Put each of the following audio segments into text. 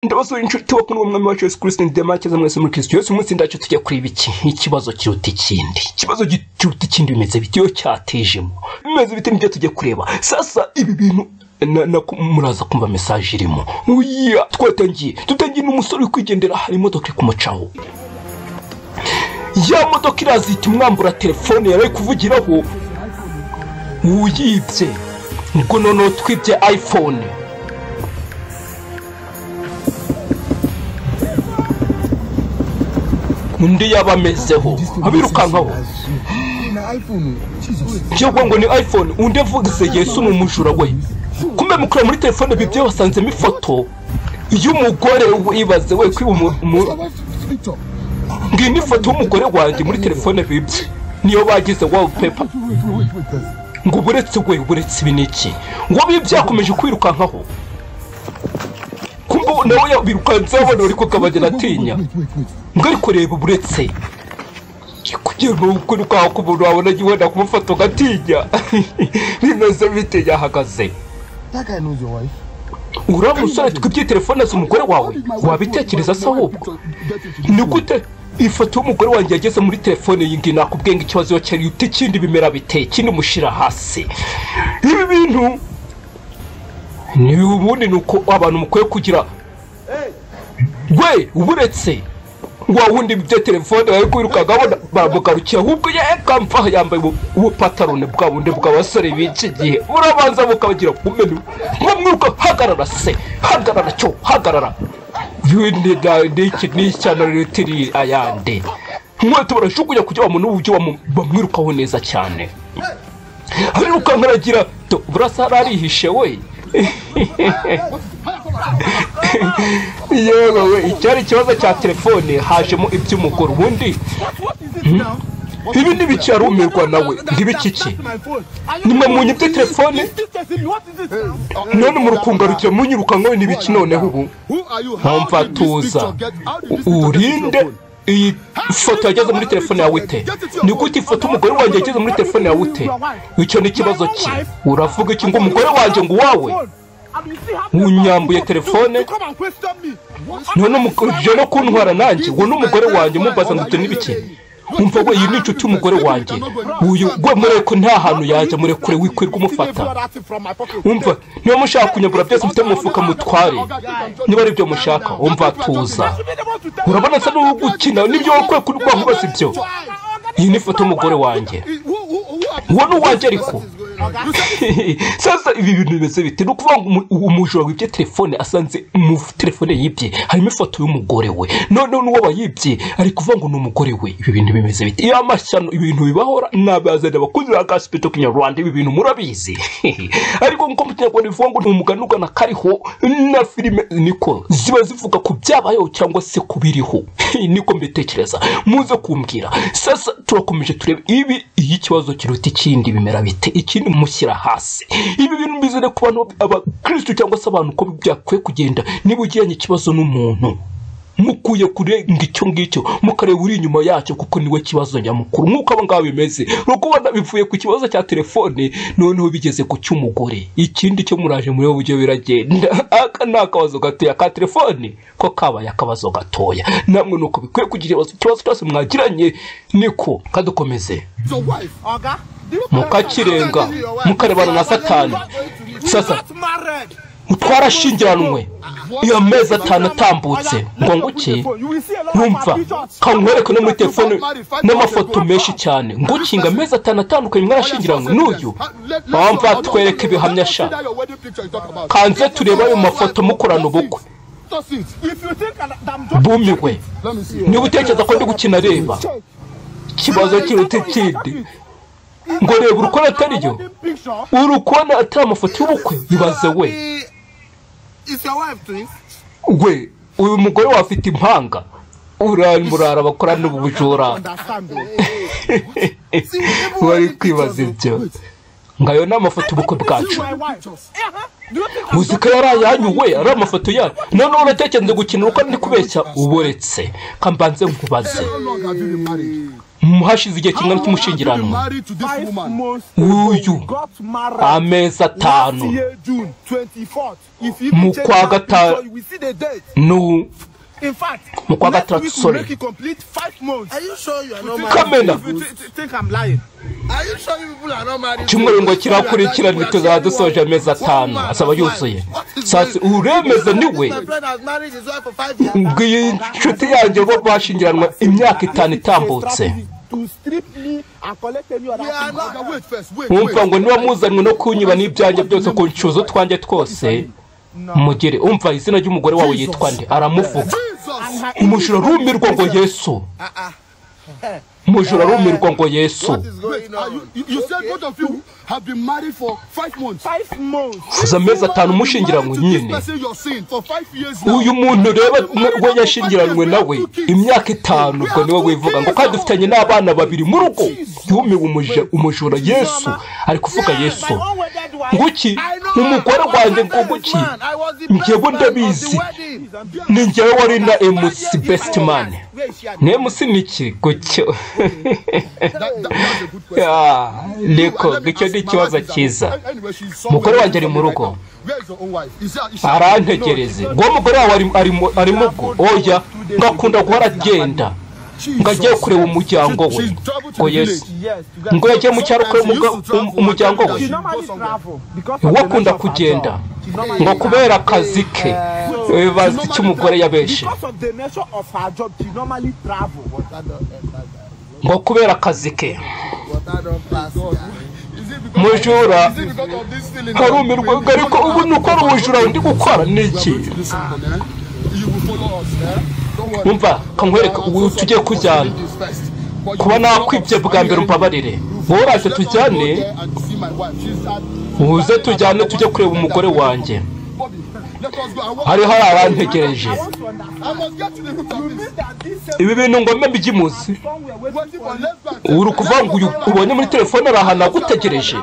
ndabasura inshuti bakuru b'umwami wacu yesu kirisito ndemake mwese muri kirisito yesu umunsi ndacu tujya kureba iki ikibazo kiruta ikindi ikibazo kiruta ikindi bimeze bite iyo cyatejemo bimeze bite nibyo tujya kureba sasa ibi bintu na- na- muraza kumva mesaje irimo uya twatangiye dutangiye n'umusore uri kwigendera hari imodoka iri kumucaho ya modoka iraza ihita imwambura telefone yari ari kuvugiraho uyibye ubwo noneho twibye ayifone undi yaba amezeho abirukankaho cyangwa ngo ni iphone undi avugise yesu ni umujura we kumbe mukura muri telefone bibye wasanzemo ifoto y'umugore wibaze we kwiba umu- umu- ngiyi ni ifoto y'umugore wanjye muri telefone bibye niyo bagize wallpaper ngo uburetse we uburetse ibi ni iki ngo bibe byakomeje kwirukankaho kumbe nawe yabirukanzeho abona uri kugabanya atinya ngo ariko reba uburetse kugira ngo ukuri kwawe k'umuntu wabona wenda kumufata ugatinya bimeze bite yahagaze uriya musore twibye telefone azi umugore wawe wabitekereza se ahubwo ni gute ifoto y'umugore wanjye yageze muri telefone iyi ngiyi nakubwiye ngo ikibazo iyo cyari uti ikindi bimera biteye ikindi mushyira hasi ibi bintu ni ubundi ni uko abantu mukwiye kugira we uburetse wa wundi bya telefone bari kwirukanka abona bamugarukiye ahubwo yekamva yambaye ubu- ubupatarone bwa bundi bw'abasore b'iki gihe murabanza mukabagira ku menu mwamwiruka hagarara se hagarara cyo hagarara yindi na niki n'ishyano ritiri ayande mwese barashukunya kugira ngo umuntu w'uburyo bamu- bamwirukaho neza cyane ariruka nkaragira to burasa arihishe we yewe we icyari ikibazo cya telefone hajemo iby'umugore ubundi Hmm? ibi ntibicyarumirwa nawe ntibikiki nimwe munyibye telefone none murukungarukira munyirukankaho n'ibiki noneho ubu nkumva tuza urinde iyi foto yageze muri telefone yawe ute ni gute ifoto umugore wanjye yageze muri telefone yawe ute icyo ni ikibazo cye uravuga iki ngo umugore wanjye ngo uwawe unyambuye telefone none umugore no kuntwara nanjye wowe n'umugore wanjye mubaza ngo utu n'ibiki umva we iyi ni inshuti y'umugore wanjye uyu we mureko nta hantu yajya murekure wikwirwa umufata umva niba mushaka kunyagura byose mfite mu mufuka mutware niba ari byo mushaka umva tuza urabona asa n'uri gukina n'ibyo wakwiye kurwaho ubaza ibyo iyi ni ifoto y'umugore wanjye uwo ni uwanjye ariko sasa ibi bintu bimeze bite ni ukuvuga ngo umu- umujura wibye telefone asanze mu telefone yibye harimo ifoto y'umugore we noneho n'uwo wayibye ari kuvuga ngo ni umugore we ibi bintu bimeze bite iyo amashyano ibintu bibahora nabazanye abakozi ba gasipito kinyarwanda ibi bintu murabizi ariko nk'uko mu kinyarwanda bivuga ngo ni umugani ugana kariho na filime niko ziba zivuga ku byabayeho cyangwa se ku biriho niko mbitekereza muze kumbwira sasa turakomeje turebe ibi iyo ikibazo kiruta ikindi bimera bite ikindi mushyira hasi ibi bintu bizere ku bantu abakristo cyangwa se abantu uko byakwiye kugenda niba ugiranye ikibazo n'umuntu mukuye kurenga icyo ngicyo mukareba uri inyuma yacyo kuko niwe kibazo nyamukuru nk'uko aba ngaba bimeze rukubona bivuye ku kibazo cya telefone noneho bigeze ku cy'umugore ikindi cyo muraje muri buryo biragenda aka ni akabazo gatoya ka telefone ko kabaye akabazo gatoya namwe ni uko bikwiye kugira ikibazo ikibazo cyose mwagiranye niko kadukomeze mukakirenga mukarebana na satani sasa twarashingiranwe iyo amezi atanu atambutse ngo nguki numva kankwereke no muri telefone n'amafoto menshi cyane ngukinga amezi atanu atandukanye mwarashingiranwe n'uyu bamva twereke ibihamya sha kanze turebe ayo mafoto mukorana ubukwe bumiwe niba utekereza ko ndi gukina reba ikibazo kiruta ikindi ngo reba urukona atariyo urukona atari amafoto y'ubukwe bibaze we we uyu mugore we afite impanga uramurara bakorana ubujura wari kwibaza ibyo ngayo ni amafoto ubukwe bwacu muzika yari ayanyuwe ari amafoto yayo noneho uratekereza gukina uko ndi kubeshya uboretse kambanze nkubaze hashize igihe kingana cy'umushyingiranwa uyu amezi atanu mu kwa gatanu mu kwa gatandatu sorry kamena icyumweru ngo kirakurikirana tuzaba dusoje amezi atanu azaba yuzuye sasa uremeza niwe mbwiye inshuti yanjye bo bashyingiranwa imyaka itanu itambutse wumva ngo niba muzanwe no kunyiba n'ibyanjye byose ku ncuzo utwanjye twose mugere umva izina ry'umugore wawe yitwa nde aramuvuga umujura arumirwa ngo yesu umujura arumirwa ngo yesu uza amezi atanu umushyingiranywe nyine uyu muntu reba we yashyingiranywe nawe imyaka itanu ubwo niwe wivuga ngo kandi dufitanye n'abana babiri mu rugo yumiwe umuje- umujura yesu ari kuvuga yesu nguki umugore wanjye ngo guki njyewe ndabizi ni njyewe wari na mc best man ni mc ni iki gutyo Ah, niko icyo ni ikibazo cyiza Umugore wanjye ari mu rugo. arantegereze ngo umugore wawe ari- ari mu- arimo ubwo oya ngakunda guhora agenda ngo agiye kureba umuryango we ngo yesu ngo yagiye mu cyaro kureba umuga- um- umuryango we wakunda kugenda ngo kubera akazi ke eh, bazi icyo umugore yabeshe ngo kubera akazi ke mujura harumirwa ngo ariko ubu ni ukora ubujura ndi gukora ni iki umva kankwereka ubu tugiye kujyana kuba nakwibye bwa mbere umbabarire wowe uraje tujyane uze tujyane tujye kureba umugore wanjye hari hari abantegereje ibi bintu ngomba mbyimuzi uri ukuvuga ngo uyu ubonye muri telefone ari ahantu agutegereje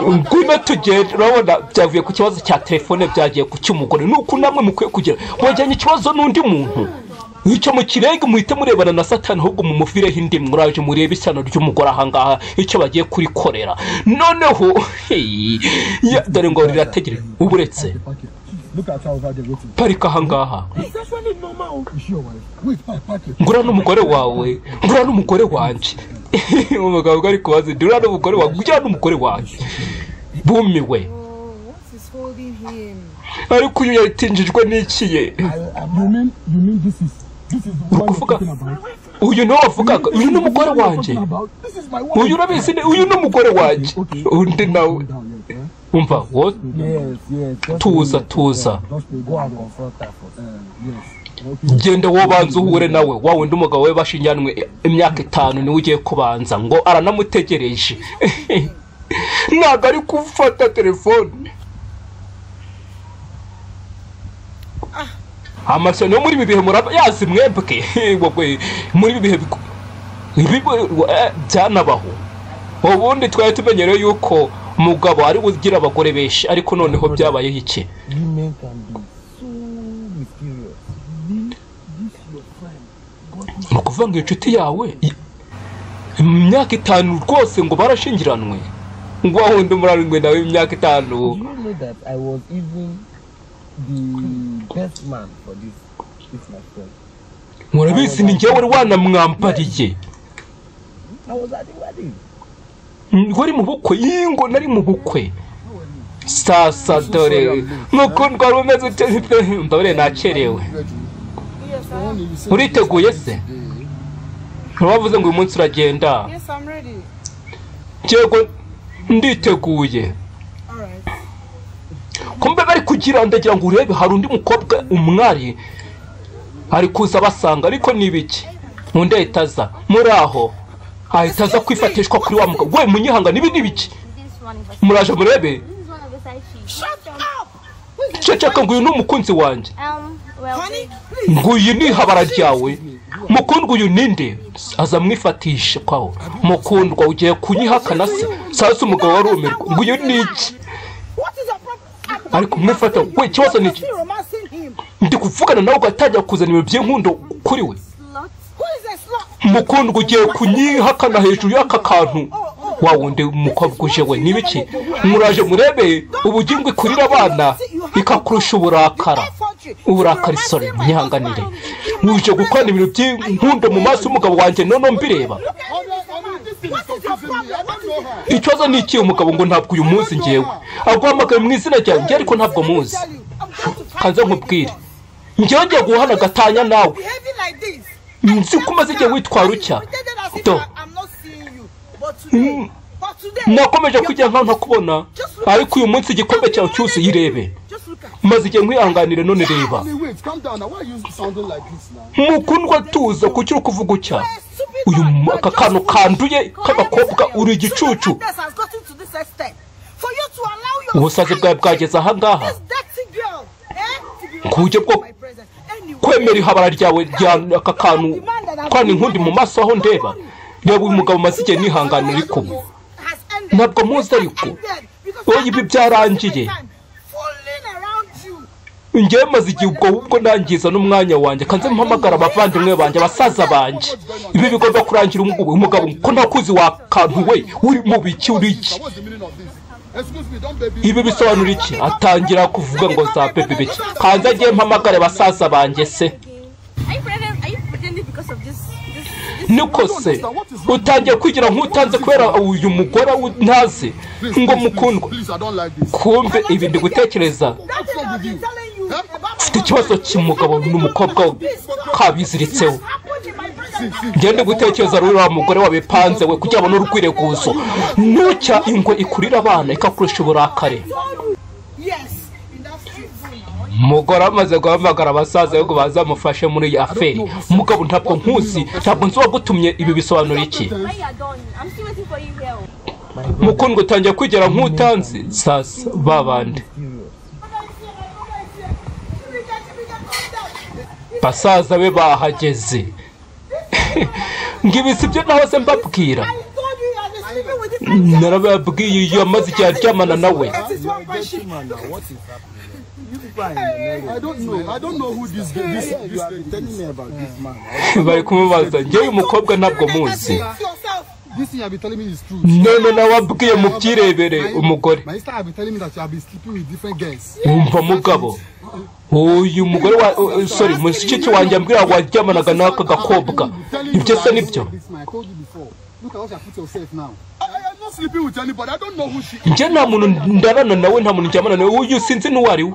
ngwino tugenda urabona byavuye ku kibazo cya telefone byagiye ku cy'umugore ni uku namwe mukwiye kugira mujyanye ikibazo n'undi muntu icyo mukirenge muhite murebana na satani ahubwo mumuvireho indi muraje murebe isano ry'umugore ahangaha icyo bagiye kurikorera noneho hey, ya- dore ngo rirategereje uba uretse parika ahangaha ngura n'umugore wawe ngura n'umugore wanjye umugabo ari kubaza ati, ngura n'umugore wawe ngura n'umugore wanjye bumiwe What is holding him? ariko uyu yatinjijwe n'ikiye uri kuvuga uyu niwe wavugaga uyu ni umugore wanjye uyu urabizi ne- uyu ni umugore wanjye undi nawe umva wo tuza tuza genda wowe banza uhure nawe wa wundi umugabo we bashinyanywe imyaka itanu niwe ugiye kubanza ngo aranamutegereje ntabwo ari gufata telefone amashyano yo muri ibi bihe muraba yazi mwebwe wabwe muri ibi bihe biku- ibi- eh, byanabaho ubundi twari tumenyereye yuko umugabo ari ugira abagore benshi ariko noneho byabayeho iki ni ukuvuga ngo inshuti yawe i- imyaka itanu rwose ngo barashingiranwe ngo wundi murarindwe nawe imyaka itanu You know that I was even the best man for this. It's my friend. murabizi ni njyewe wari wanamwambariye I was at the wedding. wari mu bukwe yingo nari mu bukwe sasa dore mukundwa wari umeze ute ndabure nakerewe Yes, I am. uriteguye se ntiwavuze ngo uyu munsi uragenda Yes, I'm ready. yego nditeguye All right. kumbe bari kugira ndagira ngo urebe hari undi mukobwa umwari ari kuza basanga ariko ni ibiki undi ahita aza muri aho ahita aza kwifatishwa kuri wa mugabo we munyihanga nibi ni ibiki This one is a muraje murebe this is one of the side sheets. ceceka ngo uyu ni umukunzi wanjye Um, well, Honey, nguyu ni habara ryawe mukundwa uyu ninde aza amwifatisha kwawo mukundwa ugiye kunyihakana se sasa umugabo warumirwa nguyu ni iki what is your problem? I'm ariko umwifata we ikibazo ni iki still romancing him. ndi kuvugana nawe ugatangira kuzana ibintu by'inkundo kuri we slots. Who is this? mukundwa ugiye kunyihakana hejuru y'aka kantu wa wundi mukobwa uje we n'ibiki muraje murebe ubugimbi kurira abana bikakurusha uburakara uburakari sore mwihanganire uje gukorana ibintu by'inkunde mu maso y'umugabo wanjẹ noneho mbireba ikibazo ni iki umugabo ngo ntabwo uyu munsi ngewe aguhamagaye mu izina ryanjye ariko ntabwo muzi kanze nkubwire ngewe ngiye guhana agatanya nawe nzi ko umaze igihe witwara utya do Mm. nakomeje kujya nka ntakubona ariko uyu munsi igikombe cyawe cyuzuye irebe maze igihe nkwihanganire none reba Hey, wait, calm down now. Why are you sounding like this now? mukundwa tuza kuki uri kuvuga utya uyu mu- aka kantu kanduye k'agakobwa uri igicucu ubusazi bwawe bwageze ahangaha kuburyo bwo kwemera ihabara ryawe rya aka kantu kandi inkundi mu maso aho ndeba reba uyu mugabo umaze igihe nihangana uri kubu ntabwo muzi ariko Oya, ibi ibi byarangiye. byarangiye ngewe maze igihe ubwo ubwo nangiza n'umwanya wanjye kanze mpamagara abavandimwe banjye abasaza banjye ibi bigomba kurangira umugabo umugabo ko ntakuzi wakantu we uri mu biki uri iki Now, What's the meaning of this? Excuse me, don't baby. ibi bisobanura iki atangira kuvuga ngo za pepe biki kanze agiye mpamagare basaza banjye se Are you pretending? Are you pretending because of this? This? this niko se utangiye kwigira nk'utanze kubera uyu mugore wu- ntazi Please, ngo please, mukundwa Please, I don't like this. kumbe ibi ndi gutekereza What's wrong with you? mfite ikibazo cy'umugabo n'umukobwa kabiziritseho njye ndi gutekereza rero uriya mugore wabipanze we kugira abone urwirekuzo nucya ingwe ikurira abana ikakurisha uburakare umugore amaze guhamagara abasaza ngo bazamufashe muri iyi aferi umugabo ntabwo nkuzi ntabwo nzi uwagutumye ibi bisobanura iki When you are done, I'm still waiting for you here. oh. mukundwa utangiye kwigera nk'utanzi sasa babande basaza be bahageze ngibi sibyo nahoze mbabwira narababwiye iyo amaze igihe aryamana nawe I don't know. I don't know who this this this lady is. bari kumubaza ngewe uyu mukobwa ntabwo muzi This thing I've been telling me is true. none nawe abwiye mu byirebere umugore My sister have been telling me that you have been sleeping with different girls. wumva mugabo uyu mugore wa uh, sorry mushiki wanjye ambwira ngo waryamanaga n'aka gakobwa ibyo se nibyo This man, I told you before. Look at what you have put yourself now. I, I am not sleeping with anybody. I don't know who she is. njye nta muntu ndarana nawe nta muntu njyamana nawe uyu sinzi n'uwo ari we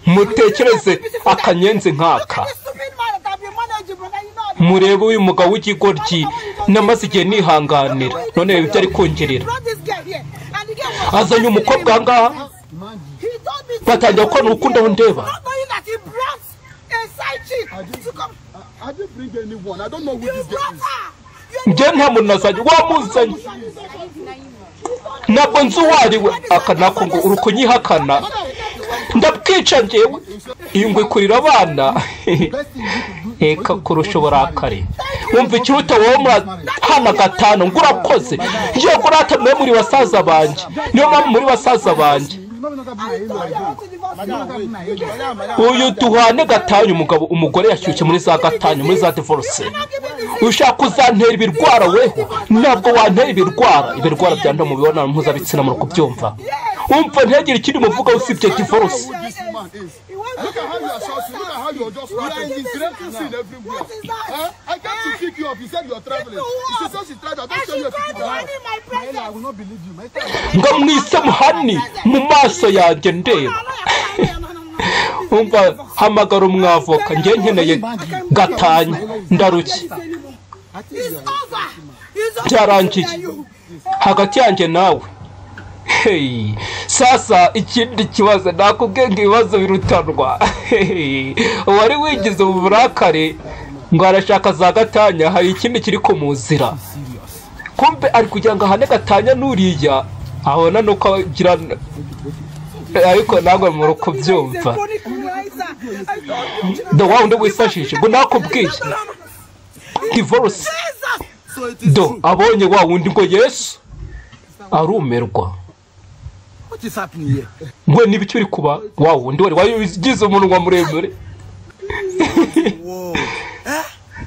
mutekereze akanyenzi nk'aka murebe uyu mugabo w'ikigoryi namaze igihe nihanganira none reba ibyo ari kungerera azanye umukobwa ahangaha batangira gukorana urukundo aho ndeba I, I didn't bring anyone. I don't know who this girl is. njye nta muntu nazanye wamuzanye ntabwo nzi uwo ari we aka nako ngo uri kunyihakana ndabwica ngewe ingwe ikurira abana Best thing you could do. reka kurusha uburakari wumva ikiruta wowe murahana gatanu ngo urakoze yego urata mwe muri basaza banjye niyo mpamvu muri basaza banjye You know, not be my age like that. uyu duhane gatanya umugabo umugore yashyushye muri za gatanya muri za divorce ushaka kuzantera ibirwara weho ntabwo wantera ibirwara ibirwara byandura mu mibonano mpuzabitsina muri kubyumva umva ntihagire ikindi muvuga usibye divorce Who this man is. Look at how you are shouting. Look at how you are just running. You are in sin everywhere. What is that? Eh? I came to pick you up. You said you are traveling. She said she tried. I don't tell you to keep her. Maela, I will not believe you. My sister, ngo mwise muhani mu maso yanjye ndeba umva hamagara umwavoka njye nkeneye gatanya ndarushye I think you are. byarangiye hagati yanjye nawe Hey, sasa ikindi kibazo nakubwiye ngo ibibazo birutanwa Hey, uwari wigize ubu burakare ngo arashaka za gatanya hari ikindi kiri kumuzira kumbe ari kugira ngo ahane gatanya n'uriya abona nuko agira ariko ntabwo muri kubyumva the wundi wisashije ngo nakubwiye divorce do abonye wa wundi ngo yesu arumirwa What is happening here? ngwe n'ibiki uri kuba wa wundi wari wagize umunwa muremure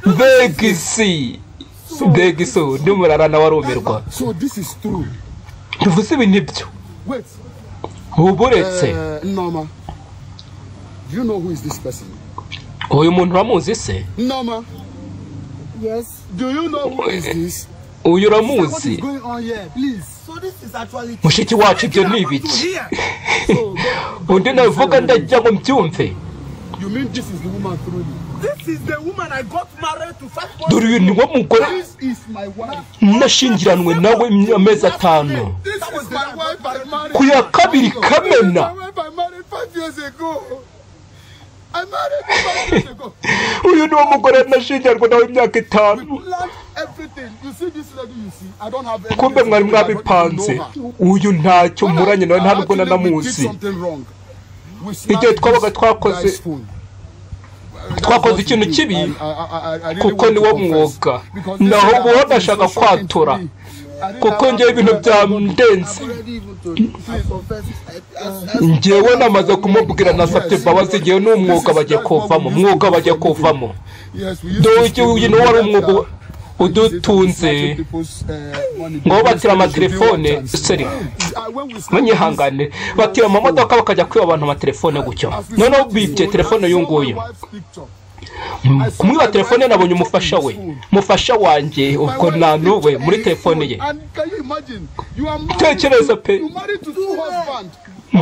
mbegisi mbegisi undi murara nawe arumirwa So this is true. tuvuze ibi nibyo Wait. uba uretse Uh, Norma. Do you know who is this person? uyu muntu uramuzi se Norma. Yes. Do you know who is this? uyu What is uramuzi going on here? Please. So this is actually mushiki wacu ibyo ni ibiki here. So go- undi nabivuga ndagira ngo mbyumve you mean this is the woman through you? This is the woman I got married to five months. dore uyu ni wo mugore This is my wife. nashyingiranwe nawe imya- amezi atanu This is my wife I married. ku ya kabiri This is my kamena wife I married five years ago. I married her five years ago. uyu ni wo mugore nashyingiranwe nawe imyaka We itanu planned everything. You see this lady you see? I don't have any. kumbe mwari mwabipanze uyu ntacyo muranye nawe nta nubwo nanamuzi igihe twabaga twakoze- twakoze ikintu kibi, kuko ni wo mwuga. Naho ubu wo ndashaka kwatura, kuko njyewe ibintu byamdenze njyewe namaze kumubwira nasabye imbabazi njyewe n'umwuga bajya kuvamo mwuga bajya kuvamo Ndoye uyu ni wo wari umwuga udutunze ngo batira amatelefone seri banyihangane batira amamodoka bakajya kwiba abantu amatelefone gutyo noneho bibye telefone y'uyu nguyu kumwiba telefone nabonye umufasha we mufasha wanjye ubwo nta n'uwe muri telefone ye Tekereza pe.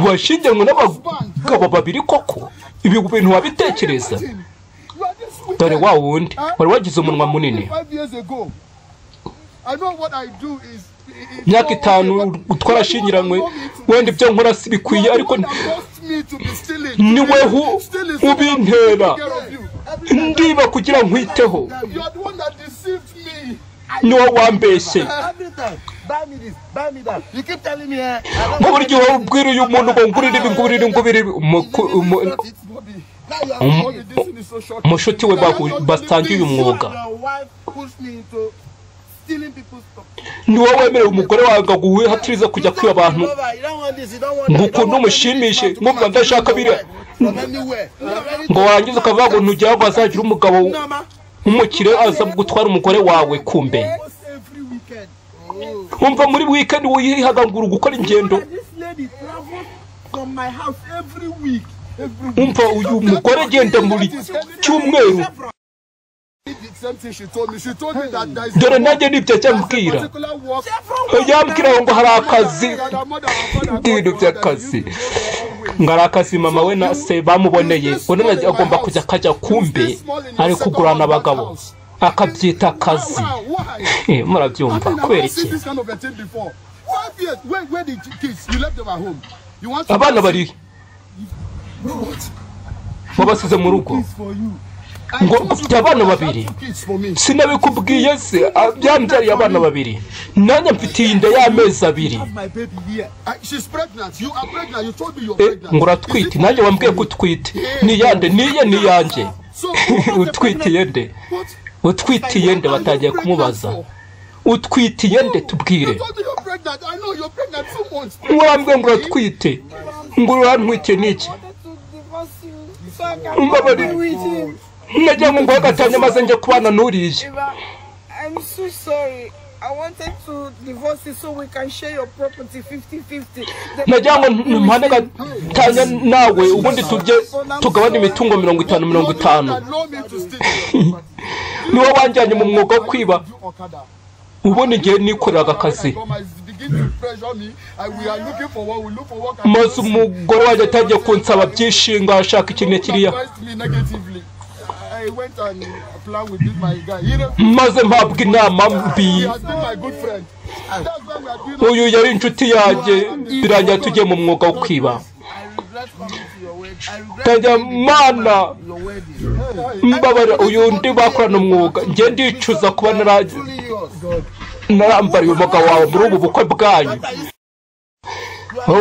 washingiranwe n'abagabo babiri koko ibi bintu wabitekereza dore wa wundi wari wagize umunwa munini myaka itanu twarashyingiranywe wenda ibyo nkora si bikwiye ariko ni niwe weho ubintera ndiba kugira nkwiteho ni wowe wambeshye Everything. Buy me this. Buy me that. You keep telling me. eh, I nka don't buri gihe wowe ubwira uyu muntu ngo ngurire ibi ngurire ngurire ibi Umuku- umu- Now you are Um, umushuti we bahu- basangiye uyu mwuga your wife pushed me into stealing people's stuff. ni wowe wemerewe umugore wawe ngo wihatirize kujya kwiba abantu ngo ukuntu umushimishe mwumva ndashaka biriya ngo warangiza ukavuga ngo ntugire ngo hazagira umugabo w'umukire aza gutwara umugore wawe kumbe wumva muri wikendi wihagangura gukora ingendo wumva uyu mugore agenda muri cyumweru dore nanjye nibyo ajya ambwira yambwira ngo hari akazi ibintu by'akazi ngo hari akazi mama we na se bamuboneye undi nagiye agomba kujya akajya kumbe ari kugurana abagabo akabyita akazi Eh, murabyumva kubera iki abana bari wabasize mu rugo ngo mfite abana babiri sinabikubwiye se a- yambyariye abana babiri nanjye mfitiye inda y'amezi abiri She's pregnant. You are pregnant. You told me you're Eh, pregnant. ngo Is it uratwite nanjye wambwiye ko utwite niyande niye niyanjye So, what was the utwitiye nde What? utwitiye nde batangiye kumubaza utwitiye nde tubwire I told you you're pregnant. I know you're pregnant two months. murambwe ngo uratwite ngo urantwite n'iki mbabarira nagira ngo nguhe gatanya maze njye kubana n'uriye I'm so sorry. I wanted to divorce you so we can share your property 50-50. The- nagira ngo mpane gatanya nawe ubundi tujye tugabane imitungo mirongo itanu mirongo itanu Allow me to stay. niwo wanjyanye mu mwuga wo kwiba You Okada. ubundi igihe nikoreraga akazi I come, I begin to pressure me. I, we are looking for work. We look for work. and maze umugore wanjye atangiye kunsaba byishinga ashaka iki na kiriya Advised me negatively. I went and planned with this my guy. He refused. maze mpabwa inama mbi He has been my good friend. That's why we are doing uyu yari inshuti yanjye birangira tugiye mu mwuga wo kwiba tangira mana mbabara uyu undi bakorana umwuga njye ndicuza kuba nara- narambariye umuga wawe muri ubu bukwe bwanyu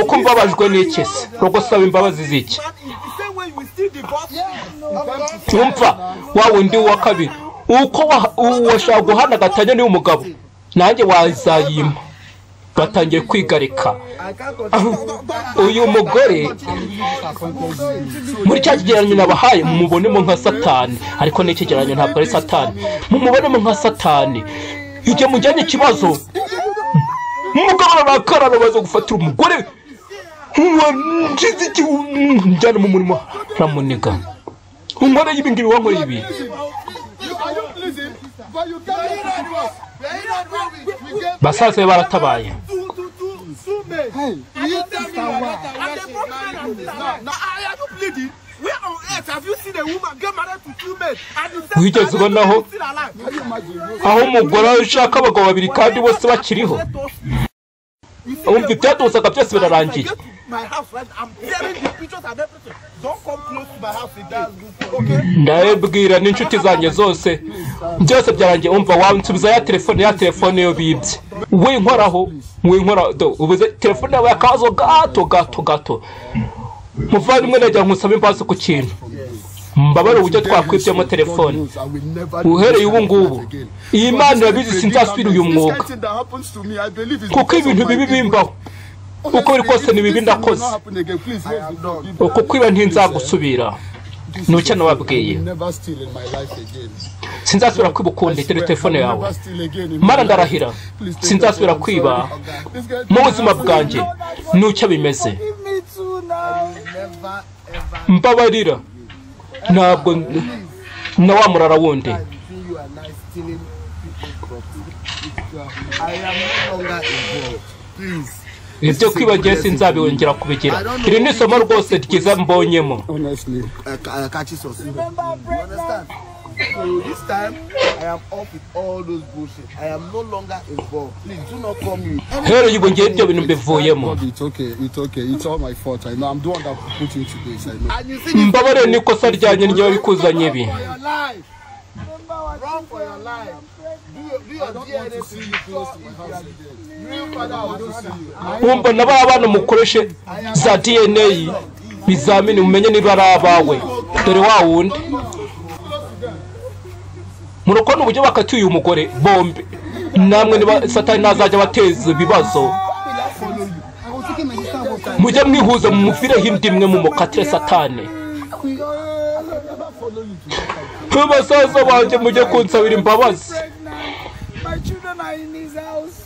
uko mbabajwe n'iki se ni ugusaba imbabazi z'iki cyumva wa wundi wa kabiri uko wa- uwashaka guhana gatanya niwe umugabo nanjye wazayima batangiye kwigarika I can't continue. uyu mugore muri cya kigereranyo nabahaye mumubonemo nka satani ariko ni ikigereranyo ntabwo ari satani mumubonemo nka satani igihe mujyanye ikibazo umugabo arakara arabaza gufatira umugore ngize iki njyana mu murimo aramuniga unkoreye ibi ngibi wankoreye ibi You are you pleasing? But you can't do that work. We gave basaza be baratabaye two to two two men. You tell me you're not a And they worship. broke man and this man. Now, are are you pleading? Where on earth have you seen a woman get married to two men and the same wigeze ubonaho still alive? Can you imagine? aho umugore ashaka abagabo babiri kandi bose bakiriho wumva ibyatuzaga byose birarangiye Get to my house right now. I'm tearing the pictures and everything. Don't come close to my house in that Okay? ndabibwira n'inshuti zanjye zose byose byarangiye umva wansubiza ya telefone ya telefone yo bibye winkoraho winkoraho do- ubuze telefone yawe yakazo gato gato gato muvandimwe najya nkusabe imbazo ku kintu mbabare uburyo twakwibyemo telefone uhereye ubu ngubu iyi mana irabizi sinzasubira uyu mwuga kuko ibintu bibi bimbaho uko biri kose ni bibi ndakoze uko kwiba ntinzagusubira ni ucyo nababwiye Never steal in my life again. sinzasubira kwiba ukundi dore telefone yawe Never steal again in my mara life. ndarahira sinzasubira kwiba This guy- mu buzima bwanjye ni ucyo bimeze Me too now. mbabarira ntabwo na wa murara wundi you and I stealing people's property. I am no longer involved. Please. ibyo kwibagiwe sinzabiyongera kubigira iri ni isomo rwose ryiza mbonyemo Honestly. I, ca- I can't just Remember, you understand? So this time, I am off with all those bullshit. I am no longer involved. Please do not call me. hereye ubwo ngewe ibyo bintu mbivuyemo God, It's okay, it's okay, it's all my fault. I know I'm the one that put you into this. I know. And you see this mbabarire n'ikosa ryanjye ryo bikuzanye ibi for your life. Run for your life. Do your, do your DNA see you close to my house again. Real father, I don't see you. wumva na ba bana mukoreshe za dna bizamini mumenye niba ari abawe dore wa wundi murokora uburyo bakatiye uyu mugore bombi namwe niba satani ntazajya abateza ibibazo mujye mwihuza mumuvireho indi imwe mumukatire satani basaza banjye mujye kunsabira imbabazi My children are in his house.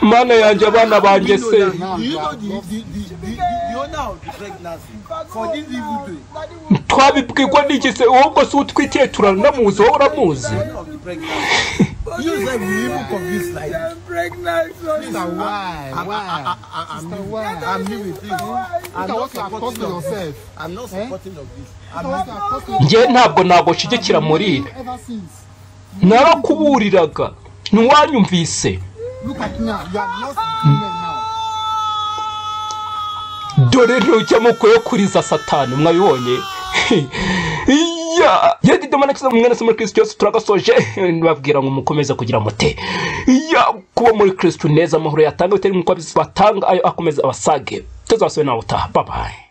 mana yanjye abana banjye se Do you know the, the, the, the, the, the owner of the pregnancy for this evil day? twabibwirwa n'igihe ahubwo si utwitiye turanamuzi wowe uramuzi Owner of the pregnancy. You said we even convince like I'm pregnant. So why? Why? Sister, why? I'm here with you. I'm Look at not what you have caused supporting to of this. yourself. I'm not supporting of this. I'm What not. you have caused to njye ntabwo ntabwo nshigikira muri ibi yourself ever since. narakuburiraga ntiwanyumvise Look at now, you have lost the men now. dore ntujya mukuye kuri za satani mwabibonye iya yadide mana kiza mwana se muri kristo cyose turagasoje babwira ngo mukomeze kugira mute iya kuba muri kristo neza amahoro yatanga bitari mu kuba batanga ayo akomeza abasage tuzasubiye nawe utaha babaye